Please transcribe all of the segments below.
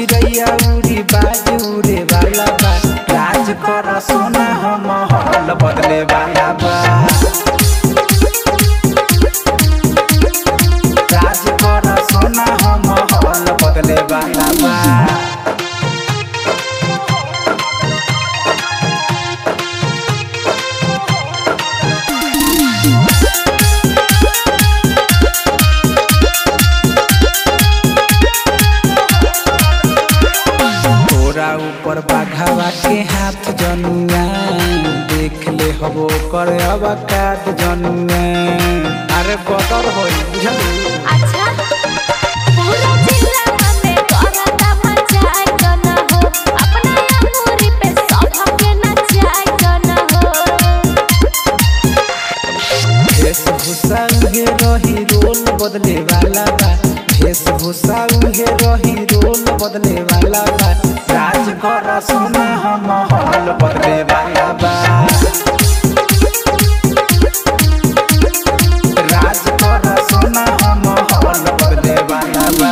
चिड़ैया उड़ी बाज उड़े वाला बा राज कर सोना हम हल बदले वाला बा राज कर सोना हम हल बदले वाला बा तोरा ऊपर बाघावा के हाथ जनुआ देख ले हबो कर अब काट जनुआ अरे बदर होई बुझल अच्छा पूरा जिला में करता मचाई जना हो अपना अमूरी पे सबके नचाई जना हो वेशभूषा उहे रही रोल बदले वाला बा वेशभूषा उहे रही रोल बदले वाला बा राज कर सोना हम हल बदले वाला बा राज कर सोना हम हल बदले वाला बा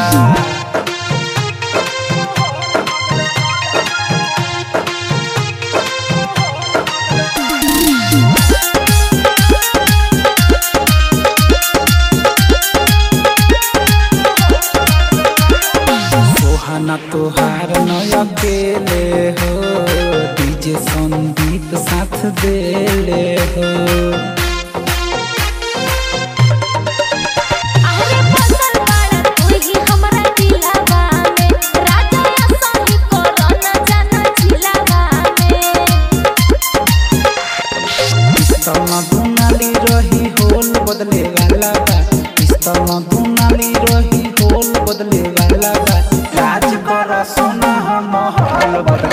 सोहाना तोहार न अकेले हो डीजे संदीप साथ देले हो अरे बदल बाड़ा तू ही हमरा दिलावा में राजा असली कोरोना जाना जिलावा में पिस्तल न दुनाली रही होल बदले वाला बा पिस्तल न दुनाली रही होल बदले वाला बा राज कर सोना हम हल बदले